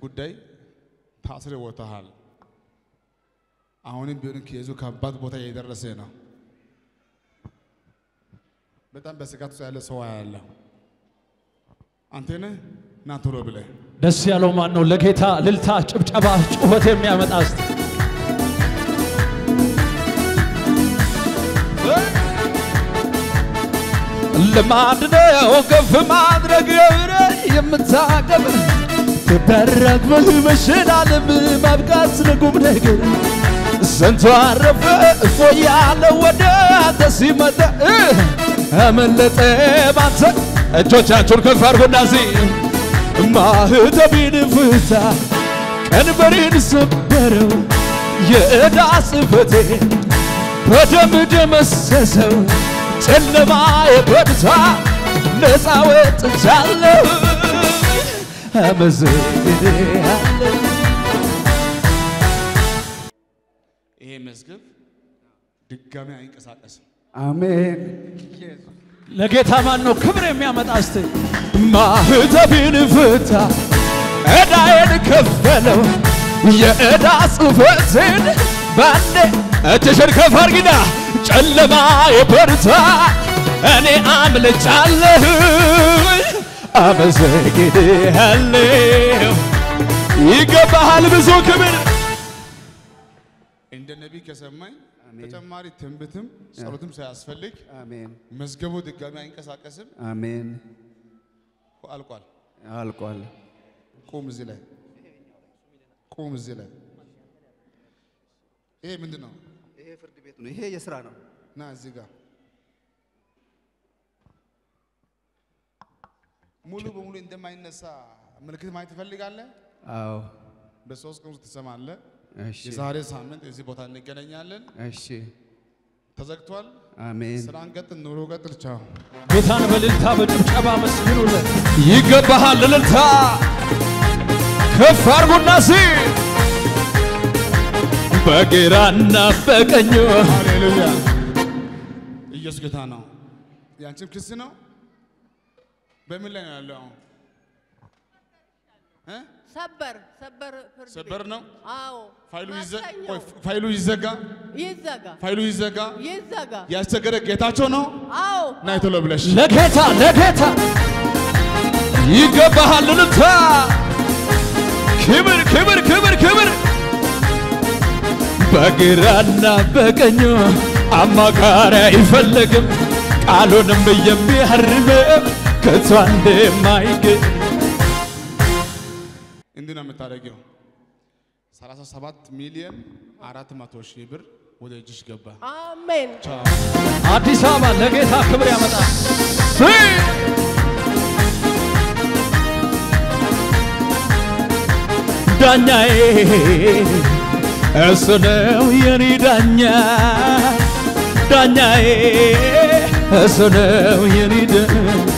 ጉዳይ ታስረ ወጥተሃል። አሁንም ቢሆን ኬዙ ከባድ ቦታ እየደረሰ ነው። በጣም በስጋት ውስጥ ያለ ሰው ያለ አንተ ነህ ና ቶሎ ብለህ ደስ ያለው ማን ነው? ለጌታ ልልታ፣ ጭብጨባ፣ ጩኸት የሚያመጣ እስቲ ልማድ ነው ከፍ ማድረግ ገብረ የምታቀብ ትበረክ በመሸላለም ማብቃት ለቁም ነገር ስንቱ አረፈ እፎ ያለ ወደ አንተ ሲመጣ አመለጠ ባንተ እጆቻችሁን ከፍ አድርጎና ሲ ማህተቤን ፍታ ቀንበሬን ሰበረው የዕዳ ጽሕፈቴን በደም ደመሰሰው ጨለማ የበርታ ነፃ ወጥቻለሁ አመሰግንሃለሁ ይሄ መዝገብ ድጋሚ አይንቀሳቀስም። አሜን። ለጌታ ማን ነው ክብር የሚያመጣ እስቲ ማህተቤን ፍታ ዕዳዬን ከፈለው የዕዳ ጽሕፈቴን ባንዴ እጅሽን ከፍ አድርጊና ጨለማ የበርታ እኔ አምልጫለሁ አመሰግንሃለሁ ይገባሃል ብዙ ክብር እንደ ነቢይ ከሰማኝ ተጨማሪ ትንቢትም ጸሎትም ሳያስፈልግ አሜን። መዝገቡ ድጋሚ አይንቀሳቀስም። አሜን። አልቋል። አልቋል። ቁም እዚህ ላይ ቁም እዚህ ላይ ይሄ ምንድን ነው? ይሄ ፍርድ ቤት ነው። ይሄ የስራ ነው። ና እዚህ ጋር ሙሉ በሙሉ እንደማይነሳ ምልክት ማየት ትፈልጋለህ? አዎ። በሶስት ቀን ውስጥ ትሰማለህ። እሺ። የዛሬ ሳምንት እዚህ ቦታ እንገናኛለን። እሺ። ተዘግቷል። አሜን። ስራን ቀጥል፣ ኑሮ ቀጥል። ቻው። ጌታን በልልታ በጭብጨባ መስግኑለት። ይገባሃል እልልታ ከፍ አርጉና ሲ በግራና በቀኙ ሃሌሉያ! ኢየሱስ ጌታ ነው። ያንቺም ክስ ነው። በምን ላይ ነው ያለው አሁን? እ? ሰበር ሰበር ፍርድ ቤት ሰበር ነው። አዎ ፋይሉ ይዘ ማክሰኞ ቆይ፣ ፋይሉ ይዘጋ፣ ይዘጋ ፋይሉ ይዘጋ። ይዘጋ ያስቸገረ ጌታቸው ነው። አዎ ናይ ቶሎ ብለሽ ለጌታ ለጌታ ይገባሃል እልልታ ክብር ክብር ክብር ክብር በግራና በቀኙ አማካሪ አይፈልግም ቃሉንም የሚያርም ከቶ እንደማይገኝ እንዲህ ነው የምታደርጊው። 37 ሚሊዮን 400 ሺህ ብር ወደ እጅሽ ገባ። አሜን ቻው። አዲስ አበባ ለጌታ ክብር ያመጣል። ዳኛዬ እሱ ነው የኔ ዳኛ፣ ዳኛዬ እሱ ነው የኔ ዳኛ።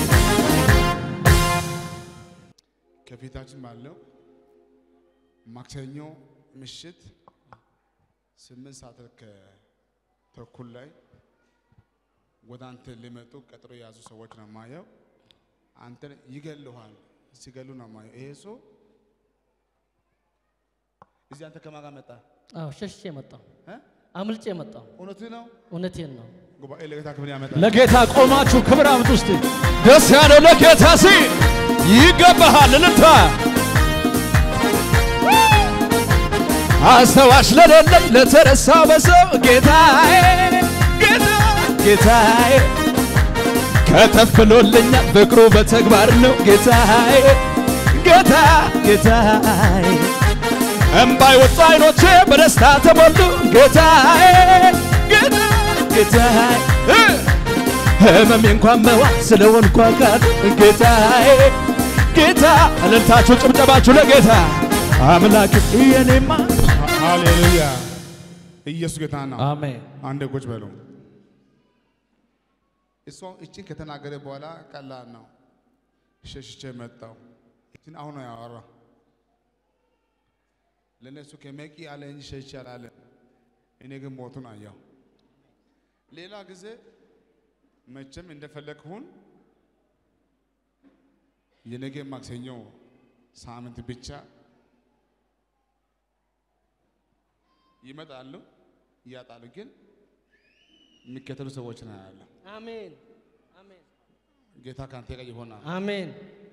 ከፊታችን ባለው ማክሰኞ ምሽት ስምንት ሰዓት ከተኩል ላይ ወደ አንተ ሊመጡ ቀጥሮ የያዙ ሰዎች ነው ማየው። አንተን ይገሉሃል። ሲገሉ ነው ማየው። ይሄ ሰው እዚህ አንተ ከማን ጋር መጣ? አዎ ሸሽቼ መጣሁ። እ? አምልጬ መጣሁ። እውነትህ ነው። እውነቴን ነው። ጉባኤ ለጌታ ክብር ያመጣል። ለጌታ ቆማችሁ ክብር አምጡ እስቲ። ደስ ያለው ለጌታ ሲ ይገባሃል እልልታ አስተዋሽ ለሌለኝ ለተረሳ በሰው ጌታዬ ጌታ ጌታዬ ከተፍ ብሎልኛል ፍቅሩ በተግባር ነው ጌታዬ ጌታ ጌታዬ እምባይ ወጡ አይኖቼ በደስታ ተሞሉ ጌታዬ ጌታ ጌታዬ እ ህመሜ እንኳን መዋጥ ስለሆንኩ አካል ጌታዬ ጌታ እልልታችሁ ጭብጨባችሁ ለጌታ አምላክ የኔማ ሃሌሉያ! ኢየሱስ ጌታ ነው። አሜን አንድ ቁጭ በሉ። እሷ እችን ከተናገረ በኋላ ቀላል ነው። ሸሽቼ መጣው። እችን አሁን ነው ያወራ። ለእነሱ ከመቂ አለ እንጂ ሸሽቼ አላለ። እኔ ግን ሞቱን አየሁ። ሌላ ጊዜ መቼም እንደፈለግሁን የነገ ማክሰኞ ሳምንት ብቻ ይመጣሉ፣ ያጣሉ። ግን የሚከተሉ ሰዎች ነው ያለው። አሜን አሜን ጌታ ካንተ ጋር ይሆናል። አሜን።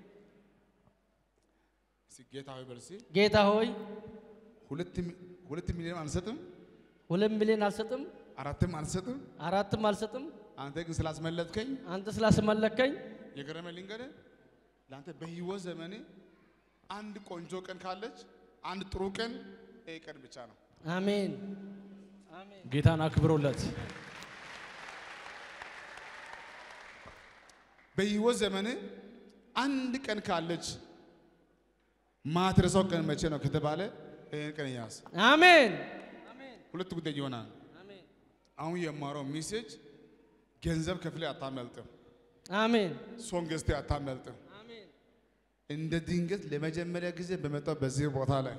እስኪ ጌታ ሆይ በል እስኪ ጌታ ሆይ ሁለት ሚ- ሁለት ሚሊዮን አልሰጥም፣ ሁለት ሚሊዮን አልሰጥም፣ አራትም አልሰጥም። አራትም አልሰጥም። አንተ ግን ስላስመለጥከኝ አንተ ስላስመለከኝ የገረመ ልንገርህ፣ ለአንተ በህይወት ዘመኔ አንድ ቆንጆ ቀን ካለች አንድ ጥሩ ቀን ይሄ ቀን ብቻ ነው። አሜን አሜን ጌታን አክብሮለት በህይወት ዘመኔ አንድ ቀን ካለች ማትረሳው ቀን መቼ ነው ከተባለ ይህን ቀን ያዝ። አሜን ሁለት ጉዳይ ይሆናል። አሜን አሁን የማረው ሜሴጅ ገንዘብ ከፍሌ አታመልጥም፣ አሜን ሶን ገዝቴ አታመልጥም። አሜን እንደ ድንገት ለመጀመሪያ ጊዜ በመጣው በዚህ ቦታ ላይ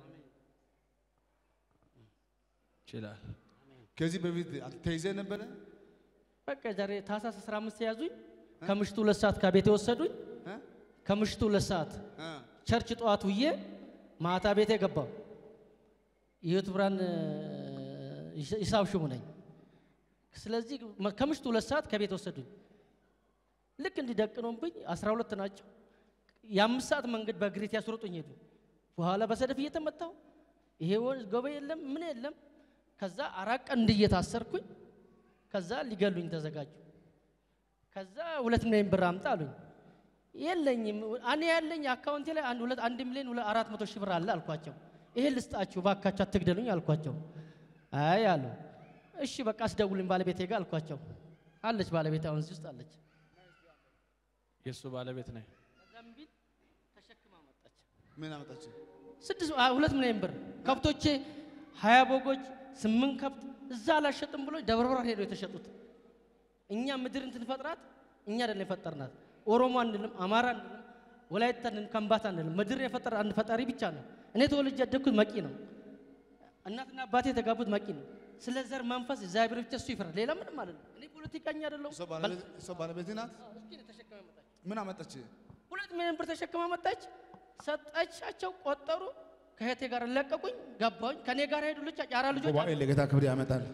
ይችላል። ከዚህ በፊት ተይዘ ነበረ። በቃ ዛሬ ታህሳስ 15 የያዙኝ ከምሽቱ ሁለት ሰዓት ከቤት የወሰዱኝ እ? ከምሽቱ ሁለት ሰዓት እ። ቸርች ጠዋት ውዬ ማታ ቤቴ ገባው። የህይወት ብርሃን እ፣ ሂሳብ ሹሙ ነኝ። ስለዚህ መ- ከምሽቱ ሁለት ሰዓት ከቤት ወሰዱኝ። ልክ እንዲደቅኖብኝ አስራ ሁለት ናቸው። የአምስት ሰዓት መንገድ በእግሬት ያስሮጡኝ ሄዱ። በኋላ በሰደፍ እየተመታው ይሄ ወ- ገበ የለም ምን የለም። ከዛ አራት ቀን እንድየታሰርኩኝ ከዛ ሊገሉኝ ተዘጋጁ። ከዛ ሁለት ሚሊዮን ብር አምጣ አሉኝ። የለኝም እኔ ያለኝ አካውንቴ ላይ አንድ ሁለት አንድ ሚሊዮን ሁለት አራት መቶ ሺህ ብር አለ አልኳቸው። ይሄ ልስጣችሁ ባካችሁ አትግደሉኝ አልኳቸው። አይ አሉ። እሺ በቃ አስደውልኝ ባለቤቴ ጋር አልኳቸው። አለች ባለቤት አሁን እዚህ ውስጥ አለች። የእሱ ባለቤት ነኝ። ከዛም ቢል ተሸክማ መጣች። ምን አመጣች? ስድስት አ- ሁለት ሚሊዮን ብር ከብቶቼ ሀያ በጎች ስምንት ከብት እዛ አላሸጥም ብሎ ደብረ ብርሃን ሄደው የተሸጡት። እኛ ምድር እንትን ፈጥራት እኛ አይደለም የፈጠርናት። ኦሮሞ አንልም፣ አማራ አንልም፣ ወላይታ አንልም፣ ከምባታ አንልም። ምድር የፈጠረ አንድ ፈጣሪ ብቻ ነው። እኔ ተወልጄ ያደግኩት መቂ ነው። እናትና አባቴ የተጋቡት መቂ ነው። ስለ ዘር መንፈስ እግዚአብሔር ብቻ እሱ ይፈራል። ሌላ ምንም ማለት ነው። እኔ ፖለቲከኛ አይደለሁም። እሷ ባለቤት- እሷ ባለቤት ናት። እስኪ ነው ተሸክማ መጣች። ምን አመጣች? ሁለት ሚሊዮን ብር ተሸክማ መጣች። ሰጠቻቸው፣ ቆጠሩ። ከእህቴ ጋር ለቀቁኝ፣ ገባሁኝ። ከእኔ ጋር ሄዱ ልጅ አራ ልጆች ጉባኤ ለጌታ ክብር ያመጣል።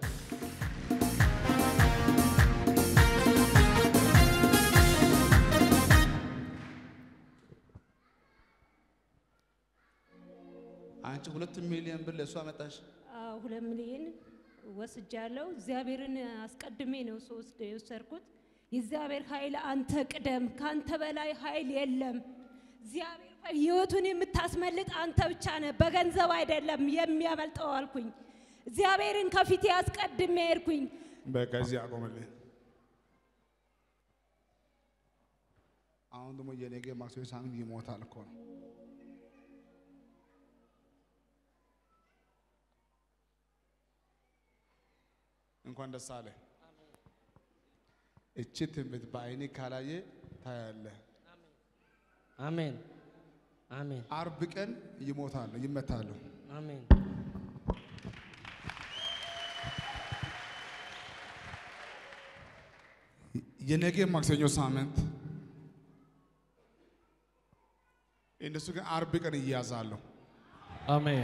አንቺ ሁለት ሚሊዮን ብር ለእሱ አመጣሽ። አዎ፣ ሁለት ሚሊዮን ወስጃለሁ። እግዚአብሔርን አስቀድሜ ነው ሶስት የወሰድኩት። የእግዚአብሔር ኃይል አንተ ቅደም፣ ካንተ በላይ ኃይል የለም። እግዚአብሔር ሆይ ህይወቱን የምታስመልጥ አንተ ብቻ ነህ፣ በገንዘብ አይደለም የሚያመልጠው አልኩኝ። እግዚአብሔርን ከፊቴ አስቀድሜ ሄድኩኝ። በቃ እዚህ አቆምልኝ። አሁን ደግሞ የነገ ማክሰኞ ሳምንት ይሞታል እኮ ነው። እንኳን ደስ አለ። እቺ ትንቢት በአይኔ ካላየ ታያለህ። አሜን አሜን አርብ ቀን ይሞታሉ፣ ይመታሉ። አሜን የነገ ማክሰኞ ሳምንት እነሱ ግን አርብ ቀን ይያዛሉ። አሜን።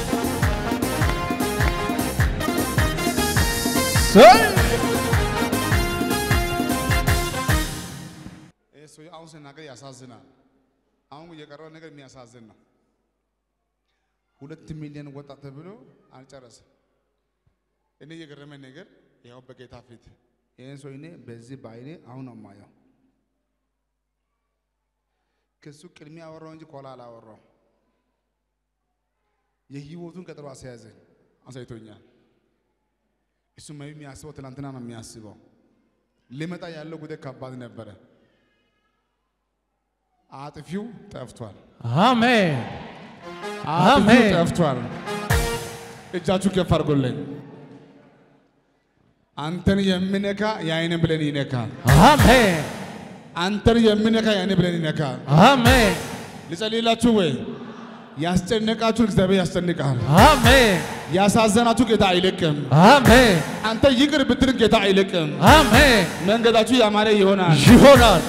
ይህ ሰው አሁን ስናገር ያሳዝናል። አሁን የቀረው ነገር የሚያሳዝን ነው። ሁለት ሚሊዮን ወጣ ተብሎ አልጨረሰም። እኔ የገረመኝ ነገር ያው በጌታ ፊት ይህን ሰው እኔ በዚህ በአይኔ አሁን ነው የማየው። ከሱ ቅድሚያ አወራው እንጂ ከኋላ አላወራው። የህይወቱን ቀጠሮ አስያዘኝ፣ አሳይቶኛል። እሱ maybe የሚያስበው ትናንትና ነው የሚያስበው። ሊመጣ ያለው ጉዳይ ከባድ ነበረ። አጥፊው ጠፍቷል። አሜን አጥፊው አሜን። ጠፍቷል። እጃችሁ ከፍ አድርጎልኝ። አንተን የሚነካ የአይን ብለን ይነካል። አሜን አንተን የሚነካ የአይን ብለን ይነካል። አሜን ልጸልይላችሁ ወይ? ያስጨነቃችሁን እግዚአብሔር ያስጨንቃል። አሜን ያሳዘናችሁ ጌታ አይለቅም። አሜን አንተ ይቅር ብትል ጌታ አይለቅም። አሜን መንገዳችሁ ያማረ ይሆናል። ይሆናል።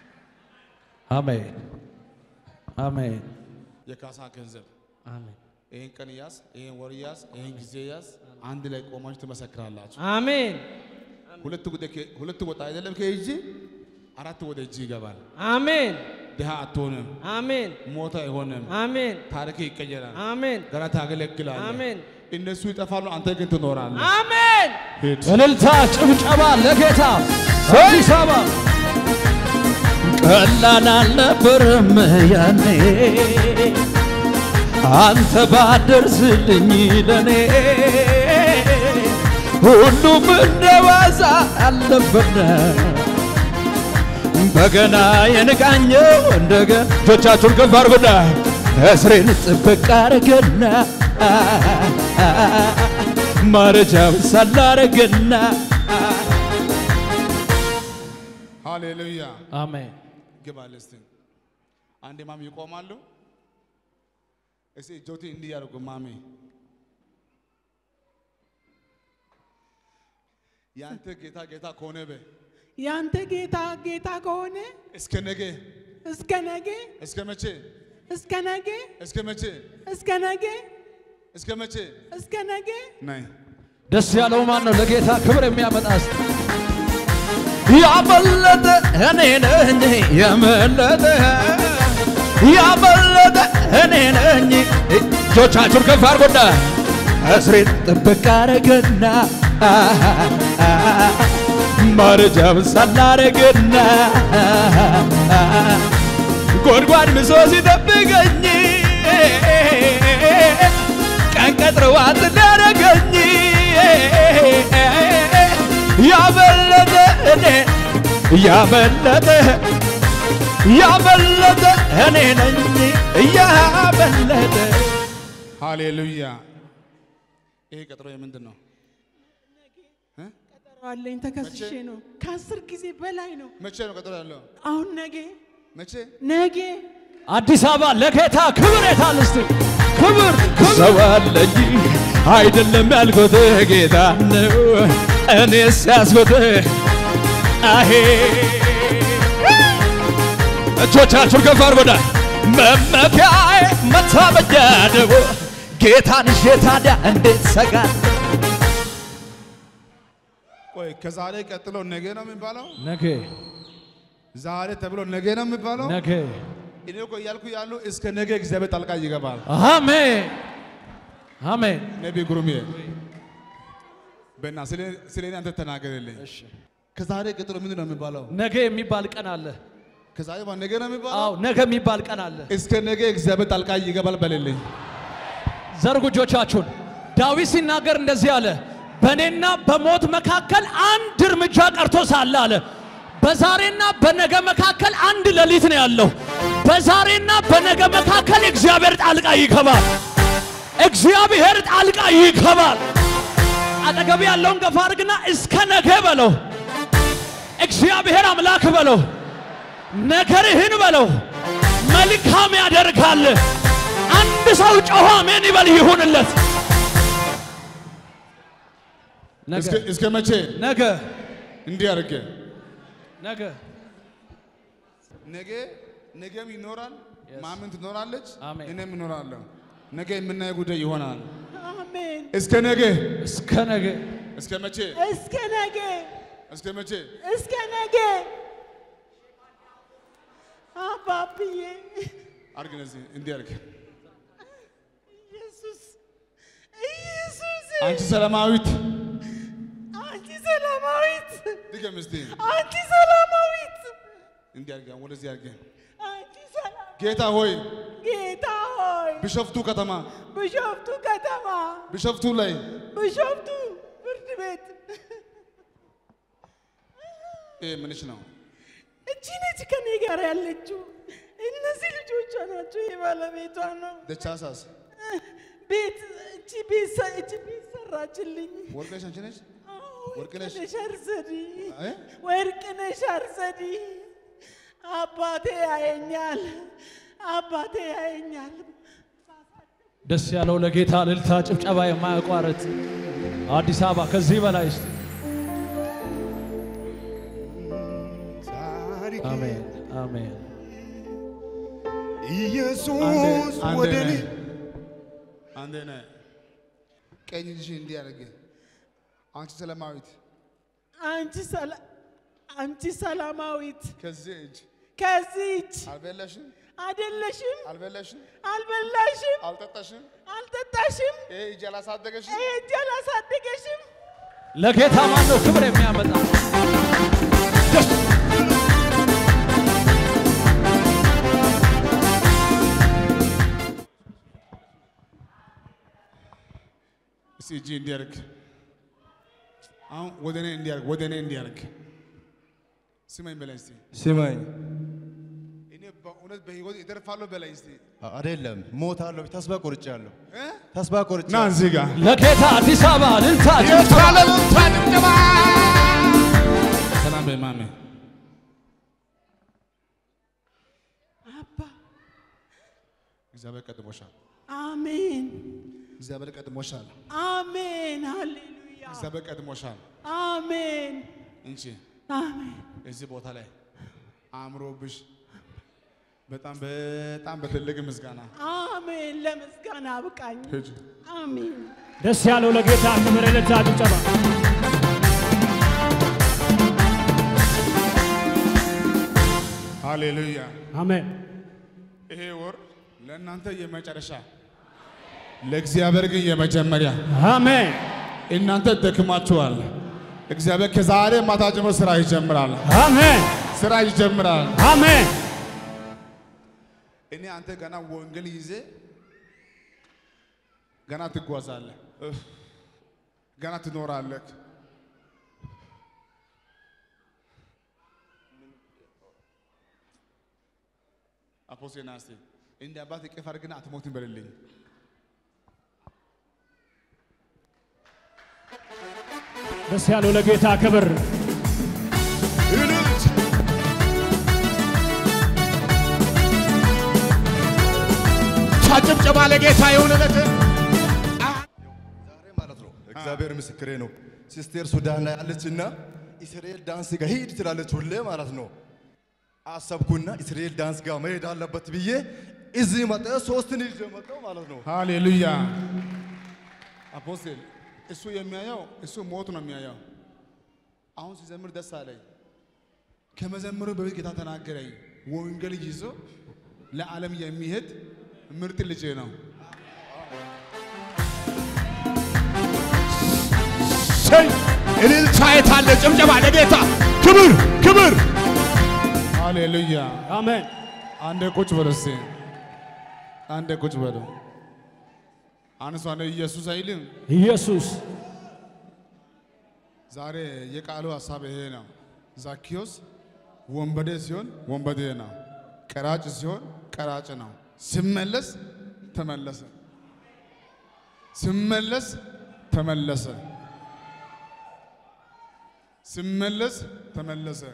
አሜን አሜን የካሳ ገንዘብ አሜን ይህን ቀን ያዝ፣ ይህን ወር ያዝ፣ ይህን ጊዜ ያዝ። አንድ ላይ ቆማችሁ ትመሰክራላችሁ። አሜን ሁለት ወደ ሁለት ወጣ አይደለም ከእጅ አራት ወደ እጅ ይገባል። አሜን ድሃ አትሆንም፣ አሜን ሞት አይሆንም፣ አሜን ታሪክ ይቀየራል። አሜን ገና ታገለግላለህ። አሜን እነሱ ይጠፋሉ፣ አንተ ግን ትኖራለህ። አሜን ሂድ። እልልታ ጭብጨባ ለጌታ አዲስ አበባ ቀላል አልነበረም ያኔ አንተ ባደርስልኝ ለኔ ሁሉም እንደ ዋዛ አልነበረ በገና የንቃኘው እንደገና እጆቻችሁን ከፍ አድርጉና እስሬን ጥብቅ አረገና ማረጃው ሳላረገና ሃሌሉያ አሜን ግባል እስቲ አንዴ ማሚ ይቆማሉ። እስቲ እጆቴ እንዲህ ያደርጉ ማሚ ያንተ ጌታ ጌታ ከሆነ በ ያንተ ጌታ ጌታ ከሆነ እስከ ነገ እስከ ነገ እስከ መቼ እስከ ነገ እስከ መቼ እስከ ነገ እስከ መቼ እስከ ነገ ናይ ደስ ያለው ማን ነው? ለጌታ ክብር የሚያመጣ እስቲ ያመለጠ እኔ ነኝ የመለጠ ያመለጠ እኔ ነኝ። እጆቻችሁን ከፍ አድርጉና እስሬን ጥብቅ አረገና ማረጃም ሳላረገና ጎድጓድ ምሶ ሲጠብቀኝ ቀን ቀጥረዋት ሊያረገኝ ያመለጠ እኔ ያመለጠ ያመለጠ እኔ ነኝ ያመለጠ ሃሌሉያ ይሄ ቀጥሮ የምንድን ነው? ቀጠሮ አለኝ ተከስሼ ነው ከአስር ጊዜ በላይ ነው መቼ ነው ቀጥሮ ያለው? አሁን ነገ መቼ ነገ አዲስ አበባ ለጌታ ክብር የታል እስቲ ክብር ሰው አለኝ አይደለም ያልኩት ጌታ ነው እኔ ሲያስኩት አሄ እጆቻችሁን ከፍ አድርጉና መመኪያዬ መታመኛ ነው ጌታን ይዤ ታዲያ እንዴት ሰጋል ቆይ ከዛሬ ቀጥሎ ነገ ነው የሚባለው? ነገ ዛሬ ተብሎ ነገ ነው የሚባለው? ነገ እኔ እኮ እያልኩ ያሉ እስከ ነገ እግዚአብሔር ጣልቃ ይገባል። አሜን አሜን ነቢ ጉሩሜ በና ስለ ስለ እኔ አንተ ተናገርልኝ። ከዛሬ ቀጥሎ ምንድን ነው የሚባለው? ነገ የሚባል ቀን አለ ከዛሬ በኋላ ነገ ነው የሚባለው? አዎ ነገ የሚባል ቀን አለ እስከ ነገ እግዚአብሔር ጣልቃ ይገባል በልልኝ። ዘርጉ እጆቻችሁን። ዳዊት ሲናገር እንደዚህ አለ፣ በእኔና በሞት መካከል አንድ እርምጃ ቀርቶ ሳለ አለ። በዛሬና በነገ መካከል አንድ ሌሊት ነው ያለው። በዛሬና በነገ መካከል እግዚአብሔር ጣልቃ ይገባል። እግዚአብሔር ጣልቃ ይገባል። አጠገብ ያለውን ገፋ አድርግና እስከ ነገ በለው። እግዚአብሔር አምላክ በለው። ነገርህን በለው። መልካም ያደርጋል። አንድ ሰው ጮሆ አሜን ይበል ይሁንለት። እስከ እስከ መቼ ነገ እንዲህ አድርጌ ነገ ነገ ነገም ይኖራል፣ ማምን ትኖራለች፣ አሜን። እኔም እኖራለሁ። ነገ የምናየው ጉዳይ ይሆናል። አሜን እስከ ነገ እስከ ነገ እስከ መቼ እስከ ነገ እስከ መቼ እስከ ነገ አባብዬ አድርግ እነዚህ እንዲህ አድርግ። ኢየሱስ ኢየሱስ አንቺ ሰላማዊት አንቺ ሰላማዊት ድገም እስቲ አንቺ ሰላማዊት እንዲህ አድርግ። ወደዚህ አድርግ። አንቺ ሰላም ጌታ ሆይ ጌታ ሆይ ቢሾፍቱ ከተማ ቢሾፍቱ ከተማ ቢሾፍቱ ላይ ቢሾፍቱ ፍርድ ቤት ይሄ ምንሽ ነው? እቺ ነች ከኔ ጋር ያለችው። እነዚህ ልጆቿ ናቸው። የባለቤቷ ነው። ደቻሳስ ቤት እቺ ቤት ሰ- እቺ ቤት ሰራችልኝ። ወርቅነሽ አንቺ ነሽ? አዎ፣ ወርቅነሽ? ወርቅነሽ አርሰዲ እ? ወርቅነሽ አርሰዲ አባቴ ያየኛል፣ አባቴ ያየኛል። ደስ ያለው ለጌታ እልልታ ጭብጨባ የማያቋርጥ አዲስ አበባ ከዚህ በላይ እስቲ አሜን አሜን ኢየሱስ አንድ ወደ እኔ አንድ አንዴ ነህ። ቀኝ እጅሽን እንዲህ አድርጊ። አንቺ ሰላማዊት አንቺ ሰላ አንቺ ሰላማዊት ከዚህ እጅ ከዚህ እጅ አልበላሽም፣ አይደለሽም፣ አልበላሽም፣ አልበላሽም፣ አልጠጣሽም፣ አልጠጣሽም፣ ይሄ እጅ አላሳደገሽም። ይሄ እጅ አላሳደገሽም። ለጌታ ማን ነው ክብር የሚያመጣ? እስቲ እጅ እንዲያርግ አሁን ወደ እኔ እንዲያርግ ወደ እኔ እንዲያርግ ስማኝ በላይ እስቲ ስማኝ እኔ በእውነት በህይወት እተርፋለሁ በላይ እስቲ አይደለም ሞታለሁ። ተስፋ ቆርጫለሁ። እ? ተስፋ ና ቆርጫለሁ። እዚህ ጋር ለጌታ አዲስ አበባ ልልታ ሰላም በማሜ አባ እግዚአብሔር ቀድሞሻል። አሜን፣ እግዚአብሔር ቀድሞሻል። አሜን፣ ሃሌሉያ፣ እግዚአብሔር ቀድሞሻል። አሜን፣ እንቺ አሜን። እዚህ ቦታ ላይ አእምሮብሽ በጣም በጣም በትልቅ ምስጋና አሜን። ለምስጋና አብቃኝ። ሂጂ። አሜን። ደስ ያለው ለጌታ ክብር ልልታ ጭብጨባ ሃሌሉያ። አሜን። ይሄ ወር ለእናንተ የመጨረሻ ለእግዚአብሔር ግን የመጀመሪያ። አሜን። እናንተ ደክማችኋል። እግዚአብሔር ከዛሬ ማታ ጀምሮ ስራ ይጀምራል። አሜን። ስራ ይጀምራል። አሜን። እኔ አንተ ገና ወንጌል ይዜ ገና ትጓዛለህ፣ እፍ፣ ገና ትኖራለህ። አፖስቴና እስቲ እንደ አባት እቅፍ አድርግና አትሞትም በልልኝ። ደስ ያለው ለጌታ ክብር ጭብጨባ ለጌታ የሆነለት ዛሬ ማለት ነው እግዚአብሔር ምስክሬ ነው። ሲስቴር ሱዳን ላይ አለችና እስራኤል ዳንስ ጋር ሂድ ትላለች ሁሌ ማለት ነው። አሰብኩና እስራኤል ዳንስ ጋር መሄድ አለበት ብዬ እዚህ መጣ። ሶስትን ይዤ መጣሁ ማለት ነው። ሃሌሉያ። አፖስቴል እሱ የሚያየው እሱ ሞት ነው የሚያየው። አሁን ሲዘምር ደስ አለኝ። ከመዘምሩ በፊት ጌታ ተናገረኝ። ወንጌል ይዞ ለዓለም የሚሄድ ምርጥ ልጅ ነው። እልልታ የታለ? ጭብጨባ ለጌታ ክብር ክብር። ሃሌሉያ። አሜን። አንዴ ቁጭ በሉ እስቲ። አንዴ ቁጭ በሉ። አንሷ አንዴ ኢየሱስ አይልም። ኢየሱስ ዛሬ የቃሉ ሀሳብ ይሄ ነው። ዛኪዮስ ወንበዴ ሲሆን ወንበዴ ነው፣ ቀራጭ ሲሆን ቀራጭ ነው። ሲመለስ ተመለሰ፣ ሲመለስ ተመለሰ፣ ሲመለስ ተመለሰ።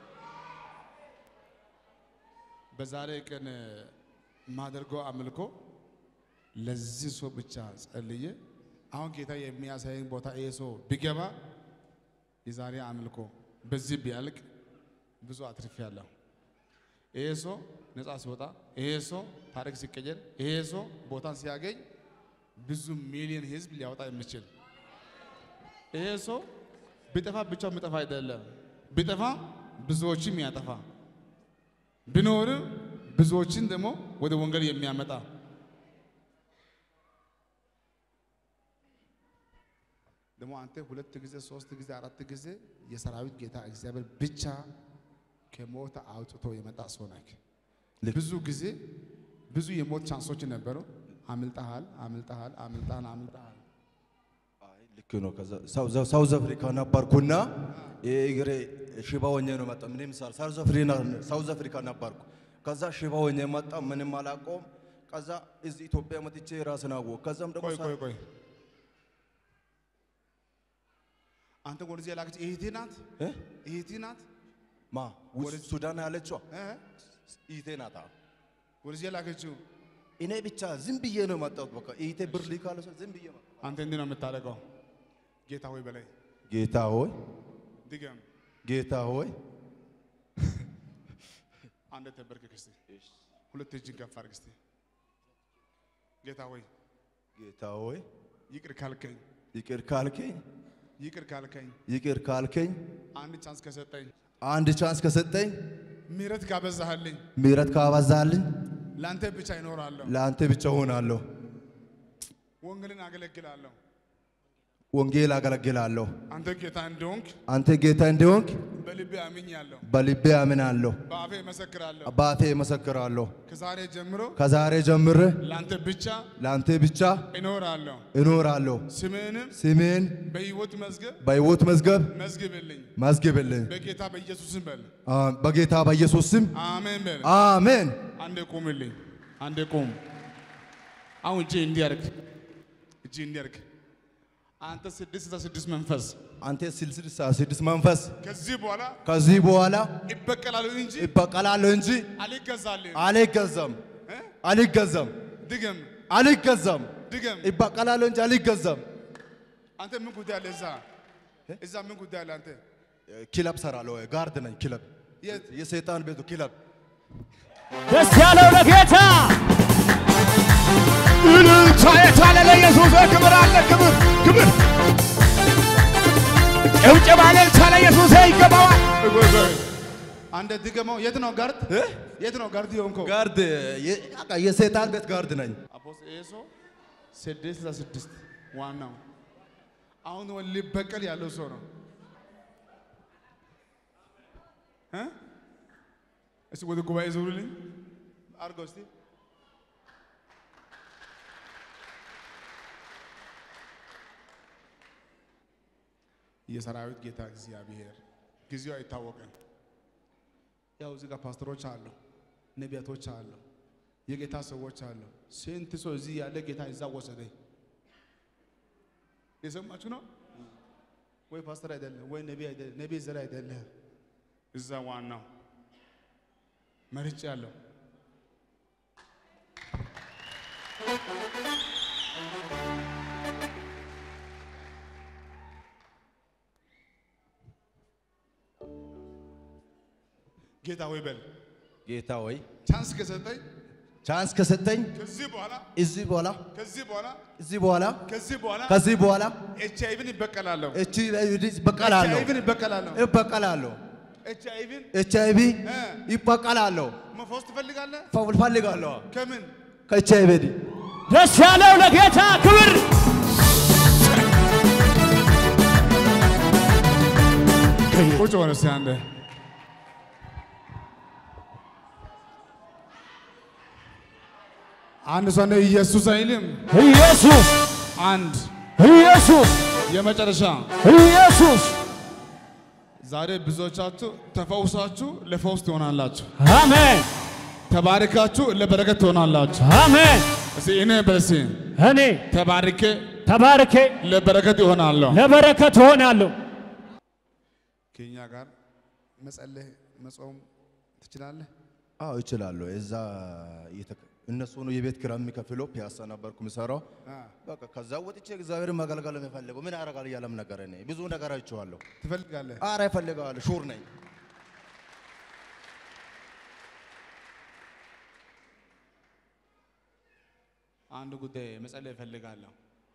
በዛሬ ቀን ማደርገው አምልኮ ለዚህ ሰው ብቻ ጸልዬ አሁን ጌታ የሚያሳየኝ ቦታ ይሄ ሰው ቢገባ የዛሬ አምልኮ በዚህ ቢያልቅ ብዙ አትርፌያለሁ። ይሄ ሰው ነፃ ሲወጣ፣ ይሄ ሰው ታሪክ ሲቀየር፣ ይሄ ሰው ቦታን ሲያገኝ ብዙ ሚሊዮን ህዝብ ሊያወጣ የሚችል ይሄ ሰው ቢጠፋ ብቻው የሚጠፋ አይደለም። ቢጠፋ ብዙዎችም ያጠፋ ቢኖር ብዙዎችን ደግሞ ወደ ወንጌል የሚያመጣ ደግሞ አንተ ሁለት ጊዜ ሶስት ጊዜ አራት ጊዜ የሰራዊት ጌታ እግዚአብሔር ብቻ ከሞት አውጥቶ የመጣ ሰው ነህ። ልክ። ብዙ ጊዜ ብዙ የሞት ቻንሶች ነበሩ። አምልጠሃል፣ አምልጠሃል፣ አምልጠሃል፣ አምልጠሃል። አይ ልክ ነው። ከዛ ሳውዝ- ሳውዝ አፍሪካ ነበርኩና ይሄ እግሬ ሽባ ሆኜ ነው መጣ። ምንም ሳል ሳውዝ አፍሪካ ሳውዝ አፍሪካ ነበርኩ። ከዛ ሽባ ሆኜ መጣ። ምንም አላውቀውም። ከዛ እዚህ ኢትዮጵያ መጥቼ ራስን አወቅሁ። ከዛም ደግሞ ቆይ ሳ- ቆይ ቆይ አንተ ወደዚህ የላከች እህቴ ናት፣ እ? እህቴ ናት ማ ውስጥ ሱዳን ያለችዋ እ? ኢቴ ናታ። ወደዚህ የላከችው እኔ ብቻ ዝም ብዬ ነው የመጣሁት። በቃ ኢቴ ብር ሊካለ ሰው ዝም ብዬ መጣሁ። አንተ እንዲህ ነው የምታደርገው። ጌታ ሆይ በላይ ጌታ ሆይ ድገም። ጌታ ሆይ አንድ ተንበርክክ እስቲ፣ ሁለት እጅን ከፍ አድርግ እስቲ። ጌታ ሆይ ጌታ ሆይ ይቅር ካልከኝ ይቅር ካልከኝ ይቅር ካልከኝ ይቅር ካልከኝ አንድ ቻንስ ከሰጠኝ አንድ ቻንስ ከሰጠኝ ምሕረት ካበዛህልኝ ምሕረት ካበዛልኝ ለአንተ ብቻ ይኖራለሁ። ለአንተ ብቻ ሆናለሁ። ወንጌልን አገለግላለሁ። ወንጌል አገለግላለሁ። አንተ ጌታ እንደሆንክ አንተ ጌታ እንደሆንክ በልቤ አምኛለሁ። በልቤ አምናለሁ፣ በአፌ እመሰክራለሁ። በአፌ እመሰክራለሁ። ከዛሬ ጀምሮ ከዛሬ ጀምሬ ለአንተ ብቻ ለአንተ ብቻ እኖራለሁ። እኖራለሁ። ስምህንም ስሜን በሕይወት መዝገብ በሕይወት መዝገብ መዝግብልኝ። መዝግብልኝ። በጌታ በኢየሱስም በል አ- በጌታ በኢየሱስ ስም አሜን በል። አሜን። አንዴ ቁምልኝ፣ አንዴ ቁም። አሁን እጅ እንዲያርግ እጅ እንዲያርግ አንተ ስድስት ስልሳ ስድስት መንፈስ አንተ ስልስልሳ ስድስት መንፈስ ከዚህ በኋላ ከዚህ በኋላ ይበቀላሉ እንጂ ይበቀላለሁ እንጂ አልገዛልህም። አልገዛም፣ እ? አልገዛም፣ ድገም አልገዛም። ድገም። ይበቀላለሁ እንጂ አልገዛም። አንተ ምን ጉዳይ አለ እዛ? እዛ ምን ጉዳይ አለ አንተ? ክለብ ሰራለሁ፣ ጋርድ ነኝ። ክለብ የት? የሰይጣን ቤቱ ክለብ ደስ ያለው ለጌታ እልልታ የታለ ለኢየሱስ ክብር አለ ክብር ክብር ጭብጨባ እልልታ ለኢየሱስ ይገባዋል። አንተ ድገመው። የት ነው ጋርድ? የት ነው ጋርድ የሆንከው? ጋርድ የ- በቃ የሰይጣን ቤት ጋርድ ነኝ። አፖስቶል ይሄ ሰው ስድስት ስልሳ ስድስት ዋናው አሁን ወ- ሊበቀል ያለው ሰው ነው እ? እስቲ ወደ ጉባኤ ዙሩልኝ አድርገው እስቲ የሰራዊት ጌታ እግዚአብሔር ጊዜው አይታወቅም። ያው እዚህ ጋር ፓስተሮች አሉ፣ ነቢያቶች አሉ፣ የጌታ ሰዎች አሉ። ስንት ሰው እዚህ ያለ ጌታ እዛ ወሰደኝ። የሰማችሁ ነው ወይ? ፓስተር አይደለም ወይ ነቢ አይደለም፣ ነቢ ዘር አይደለም። እዛ ዋናው መርጭ ያለው ጌታ ወይ በል ጌታ ወይ ቻንስ ከሰጠኝ ቻንስ ከሰጠኝ ከዚህ በኋላ እዚህ በኋላ ከዚህ በኋላ እዚህ በኋላ ከዚህ በኋላ ከዚህ በኋላ ኤች አይቪን ይበቀላለሁ። እቺ ይበቀላለሁ ኤች አይቪን ይበቀላለሁ። ይበቀላለሁ ኤች አይቪን ኤች አይ ቪ እ ይበቀላለሁ መፈወስ ትፈልጋለህ? ፈልጋለሁ ከምን ከኤች አይ ቪ ደስ ያለው ለጌታ ክብር ቁጭ በል እስቲ አንዴ። አንድ ሰው ነው ኢየሱስ አይልም። ኢየሱስ አንድ ኢየሱስ የመጨረሻ ኢየሱስ ዛሬ ብዙዎቻችሁ ተፈውሳችሁ ለፈውስ ትሆናላችሁ። አሜን ተባርካችሁ ለበረከት ትሆናላችሁ። አሜን እስቲ እኔ በሲ እኔ ተባርኬ ተባርኬ ለበረከት ይሆናለሁ። ለበረከት እሆናለሁ ከኛ ጋር መጸለይ መጾም ትችላለህ? አዎ እችላለሁ። እዛ እየተከ- እነሱ ነው የቤት ኪራይ የሚከፍለው። ፒያሳ ነበርኩ የምሰራው። አ፣ በቃ ከዛ ወጥቼ እግዚአብሔርን ማገልገል ነው የምፈልገው። ምን ያደርጋል እያለም ነገር እኔ ብዙ ነገር አይቼዋለሁ። ትፈልጋለህ? አረ እፈልጋለሁ፣ ሹር ነኝ። አንድ ጉዳይ መጸለይ እፈልጋለሁ።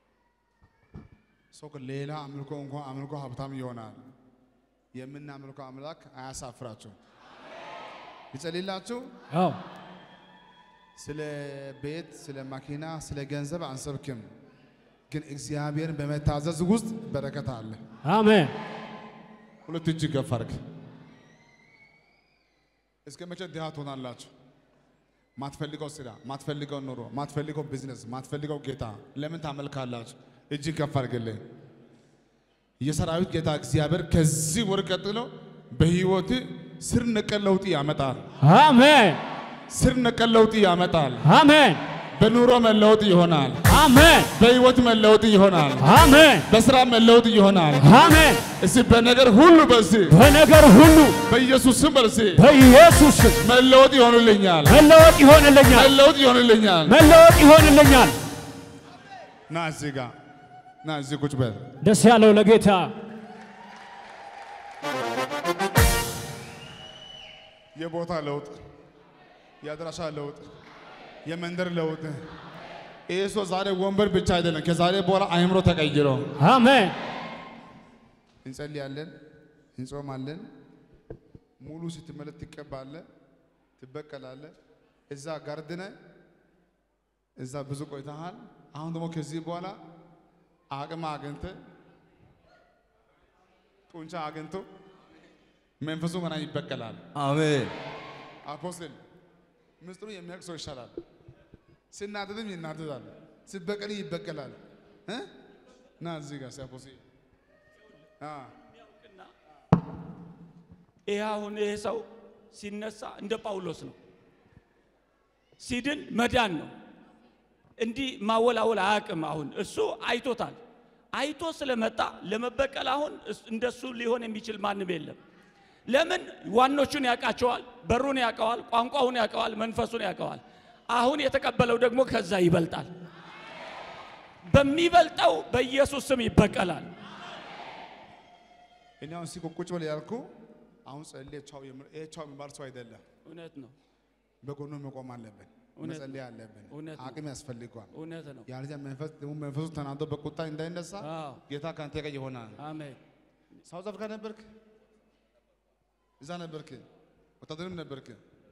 ሰው ሌላ አምልኮ እንኳን አምልኮ ሀብታም ይሆናል። የምናምልኮ አምላክ አያሳፍራችሁ። ይጸልላችሁ። አዎ ስለ ቤት፣ ስለ መኪና፣ ስለ ገንዘብ አንሰብክም፣ ግን እግዚአብሔርን በመታዘዝ ውስጥ በረከት አለ። አሜን ሁለት እጅ ከፍ አድርግ። እስከ መቼ ድሃ ትሆናላችሁ? ማትፈልገው ስራ፣ ማትፈልገው ኑሮ፣ ማትፈልገው ቢዝነስ፣ ማትፈልገው ጌታ ለምን ታመልካላችሁ? እጅ ከፍ አድርግልኝ። የሰራዊት ጌታ እግዚአብሔር ከዚህ ወር ቀጥሎ በህይወት ስር ነቀል ለውጥ ያመጣል። አሜን ስር ነቀል ለውጥ ያመጣል። አሜን በኑሮ መለወጥ ይሆናል። አሜን በህይወት መለወጥ ይሆናል። አሜን በስራ መለወጥ ይሆናል። አሜን እስቲ በነገር ሁሉ በሲ በነገር ሁሉ በኢየሱስ ስም በሲ በኢየሱስ ስም መለወጥ ይሆንልኛል። መለወጥ ይሆንልኛል መለወጥ ይሆንልኛል። መለወጥ ይሆንልኛል ና እዚህ ጋ ና እዚህ ቁጭ በል። ደስ ያለው ለጌታ የቦታ ለውጥ፣ የአድራሻ ለውጥ፣ የመንደር ለውጥ፣ ይህ ሰው ዛሬ ወንበር ብቻ አይደለም፣ ከዛሬ በኋላ አእምሮ ተቀይሮ አሜን። እንጸልያለን፣ እንጾማለን። ሙሉ ስትመለስ ትቀባለህ፣ ትበቀላለህ። እዛ ጋርድነ እዛ ብዙ ቆይተሃል። አሁን ደግሞ ከዚህ በኋላ አቅም አግኝተ ጡንቻ አግኝቶ መንፈሱ ገና ይበቀላል። አሜን አፖስትል ምስጢሩ የሚያውቅ ሰው ይሻላል። ሲናደድም ይናደዳል፣ ሲበቀል ይበቀላል። እ? ና እዚህ ጋር ሲያፖስ ይህ አሁን ይሄ ሰው ሲነሳ እንደ ጳውሎስ ነው። ሲድን መዳን ነው። እንዲህ ማወላወል አያውቅም። አሁን እሱ አይቶታል። አይቶ ስለመጣ ለመበቀል አሁን እስ- እንደሱ ሊሆን የሚችል ማንም የለም። ለምን? ዋኖቹን ያውቃቸዋል፣ በሩን ያውቀዋል፣ ቋንቋውን ያውቀዋል፣ መንፈሱን ያውቀዋል። አሁን የተቀበለው ደግሞ ከዛ ይበልጣል። በሚበልጠው በኢየሱስ ስም ይበቀላል። እኔ አሁን ሲቆ ቁጭ በል ያልኩ አሁን ጸልዬ ቻው የምል ይሄ ቻው የሚባል ሰው አይደለም። እውነት ነው። በጎኑ መቆም አለብን፣ እውነት መጸለይ አለብን። እውነት ነው። አቅም ያስፈልገዋል። እውነት ነው። ያለዚያ መንፈስ ደግሞ መንፈሱ ተናዶ በቁጣ እንዳይነሳ አዎ። ጌታ ከአንተ ጋር ይሆናል። አሜን። ሳውዝ አፍሪካ ነበርክ? እዛ ነበርክ? ወታደርም ነበርክ?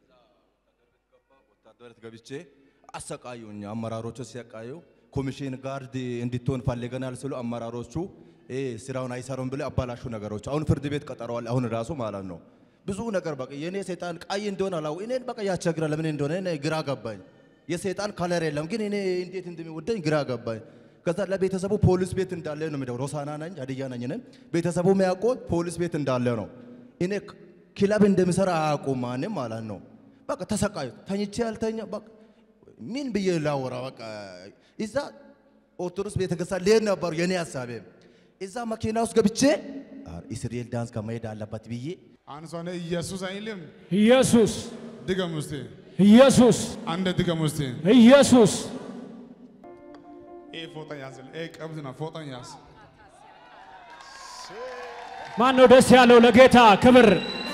ወታደረት ገብቼ አሰቃዩኝ። አመራሮቹ ሲያቃዩ ኮሚሽን ጋርድ እንድትሆን ፈልገናል ስሉ አመራሮቹ ይሄ ስራውን አይሰሩም ብለው አባላሹ ነገሮች አሁን ፍርድ ቤት ቀጠረዋል። አሁን ራሱ ማለት ነው ብዙ ነገር በቃ የኔ ሰይጣን ቀይ እንደሆነ አላው እኔን በቃ ያስቸግራል። ለምን እንደሆነ እኔ ግራ ገባኝ። የሰይጣን ከለር የለም ግን እኔ እንዴት እንደሚወደኝ ግራ ገባኝ። ከዛ ለቤተሰቡ ፖሊስ ቤት እንዳለ ነው የሚደው ሮሳና ነኝ ሀዲያ ነኝ እኔ ቤተሰቡ የሚያውቀው ፖሊስ ቤት እንዳለ ነው። እኔ ክለብ እንደሚሰራ አያውቁም ማንም ማለት ነው። በቃ ተሰቃዩ። ተኝቼ ያልተኛ በቃ ምን ብዬ ላወራ በቃ እዛ ኦርቶዶክስ ቤተክርስቲያን ልሄድ ነበሩ የኔ ሀሳቤ። እዛ መኪና ውስጥ ገብቼ ኧረ እስራኤል ዳንስ ከመሄድ አለበት ብዬ አንድ ሰው ነው ኢየሱስ አይልም። ኢየሱስ ድገም ውስጥ ኢየሱስ አንድ ድገም ውስጥ ኢየሱስ ይሄ ፎጣ ያዝል። ይሄ ቀብድ ነው። ፎጣን ያዝ። ማን ነው ደስ ያለው ለጌታ ክብር?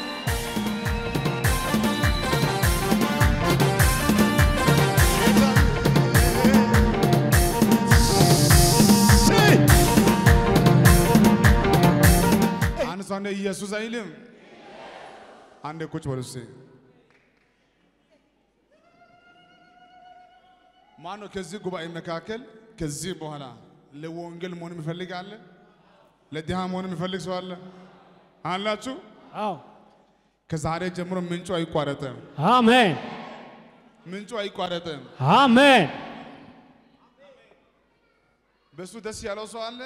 አንድ ሰው ነው ኢየሱስ አይልም። አንድ ቁጭ በል እስኪ። ማን ነው ከዚህ ጉባኤ መካከል ከዚህ በኋላ ለወንጌል መሆን የሚፈልግ አለ? ለድሃ መሆን የሚፈልግ ሰው አለ? አላችሁ? አዎ ከዛሬ ጀምሮ ምንጩ አይቋረጥም። አሜን ምንጩ አይቋረጥም። አሜን በሱ ደስ ያለው ሰው አለ?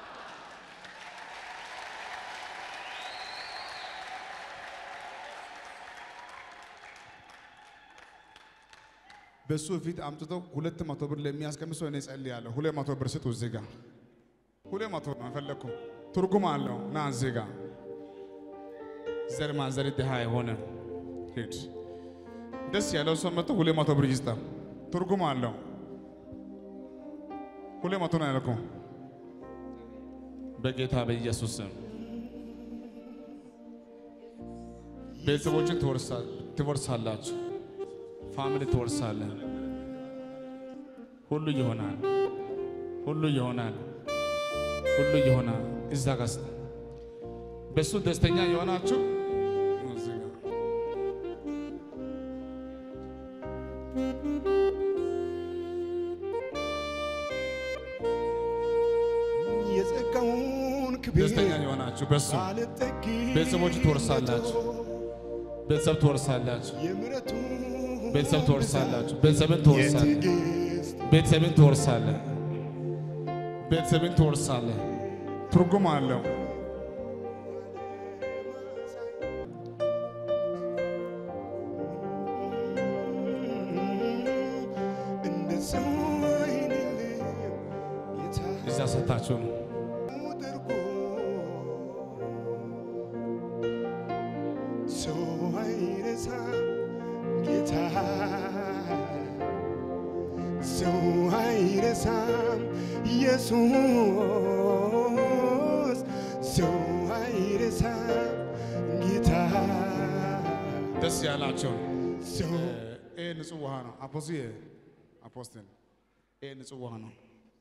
በሱ ፊት አምጥተው ሁለት መቶ ብር ለሚያስቀምጥ ሰው እኔ ጸልያለሁ። ሁለት መቶ ብር ስጡ እዚህ ጋር ሁለት መቶ ነው የፈለግኩ። ትርጉም አለው። ና እዚህ ጋር ዘር ማንዘር ድሃ የሆነ ሂድ። ደስ ያለው ሰው መጥቶ ሁለት መቶ ብር ይስጣ። ትርጉም አለው። ሁለት መቶ ነው ያልኩ። በጌታ በኢየሱስ ስም ቤተሰቦችን ትወርሳ- ትወርሳላችሁ። ፋሚሊ ትወርሳለህ። ሁሉ ይሆናል። ሁሉ ይሆናል። ሁሉ ይሆናል። እዛ ጋር በሱ ደስተኛ የሆናችሁ እዚህ ጋር የጸጋውን ክብር ደስተኛ የሆናችሁ በሱ ቤተሰቦች ትወርሳላችሁ። ቤተሰብ ትወርሳላችሁ። የምሕረቱ ቤተሰብ ትወርሳላችሁ። ቤተሰብን ትወርሳለህ። ቤተሰብን ትወርሳለህ። ቤተሰብን ትወርሳለህ። ትርጉም አለው። እንደ ሰው አይደለም ጌታ እዛ ሰታችሁ ነው። አድርጎ ሰው አይረሳም ጌታ ሰው አይረሳም ኢየሱስ ሰው አይረሳም ጌታ ደስ ያላቸው ሰው ይህ ንጹህ ውሃ ነው። አፖስዬ አፖስትል ይሄ ንጹህ ውሃ ነው።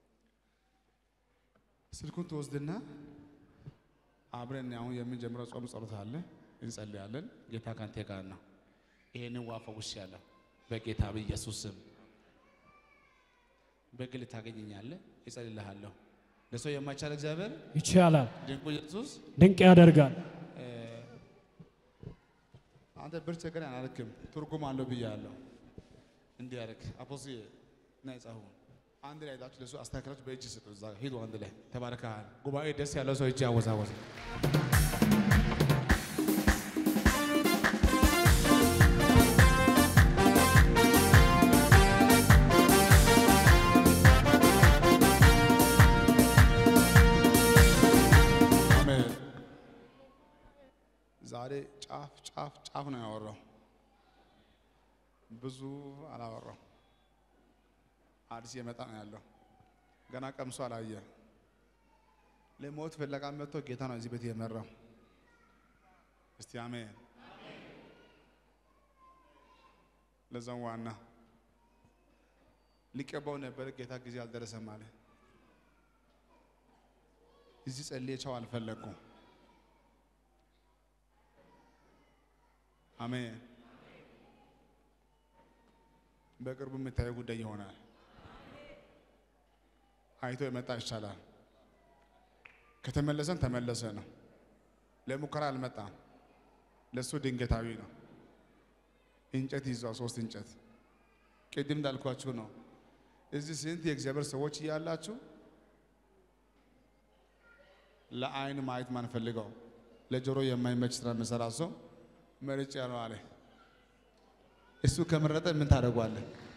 ስልኩን ትወስድና አብረን አሁን የምንጀምረው ጾም ጸሎት አለ፣ እንጸልያለን። ጌታ ካንተ ጋር ነው። ይሄንን ውሃ ፈውሻለሁ በጌታ በኢየሱስ ስም። በግል ታገኘኛለህ፣ እጸልይልሃለሁ። ለሰው የማይቻል እግዚአብሔር ይቻላል፣ ድንቁ ኢየሱስ ድንቅ ያደርጋል። እ፣ አንተ ብር ቸገረኝ አላልክም፣ ትርጉም አለው ብያለሁ። እንዲህ ያደርግ አፖስ እና የጻፉ አንድ ላይ ሄዳችሁ ለሱ አስተካክላችሁ በእጅ ስጡ። እዛ ሂዱ፣ አንድ ላይ ተባረካል። ጉባኤ ደስ ያለው ሰው እጅ ያወዛወዝ። አሜን። ዛሬ ጫፍ ጫፍ ጫፍ ነው ያወራው፣ ብዙ አላወራው። አዲስ የመጣ ነው ያለው፣ ገና ቀምሶ አላየ። ለሞት ፍለጋ መጥቶ ጌታ ነው እዚህ ቤት የመራው። እስቲ አሜን። ለዛም ዋና ሊቀባው ነበር፣ ጌታ ጊዜ አልደረሰም አለ። እዚህ ጸልዬ ቻው አልፈለግኩም። አሜን። በቅርቡ የምታየው ጉዳይ ይሆናል። አይቶ የመጣ ይቻላል። ከተመለሰን ተመለሰ ነው። ለሙከራ አልመጣም። ለእሱ ድንገታዊ ነው። እንጨት ይዟል፣ ሶስት እንጨት። ቅድም እንዳልኳችሁ ነው። እዚህ ስንት የእግዚአብሔር ሰዎች እያላችሁ ለአይን ማየት ማንፈልገው ለጆሮ የማይመች ስራ የምሰራ ሰው መርጬ ያለው አለ። እሱ ከመረጠ ምን ታደርጓለህ?